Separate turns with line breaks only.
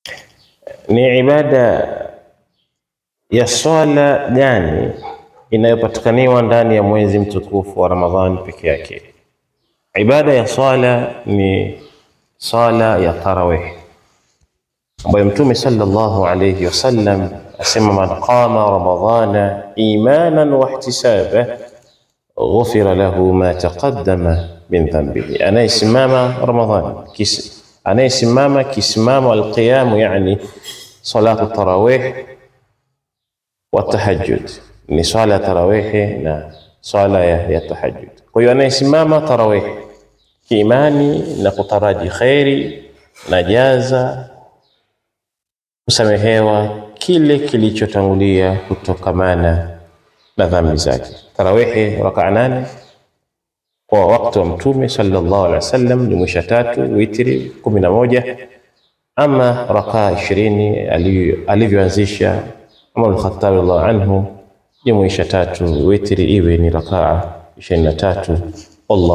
Ni ibada ya swala gani inayopatikaniwa ndani ya mwezi mtukufu wa Ramadhani peke yake? Ibada ya swala ni swala ya tarawih ambayo Mtume sallallahu alayhi wasallam asema, man qama ramadhana imanan wa ihtisaba ghufira lahu ma taqaddama min dhanbihi, anayesimama Ramadhani kis anayesimama kisimamo alqiyamu, yani salatu tarawih wa tahajjud, ni swala ya tarawihi na swala ya, ya tahajjud. Kwa hiyo anayesimama tarawih kiimani na kutaraji kheri na jaza kusamehewa kile kilichotangulia kutokamana na dhambi zake. Tarawihi rakaa nane kwa wakati wa Mtume sallallahu alaihi wasallam jumuisha tatu, witri kumi na moja. Ama rakaa ishirini alivyoanzisha Umar al-Khattab radhiallahu anhu jumuisha tatu, witri iwe ni rakaa ishirini na tatu. Allah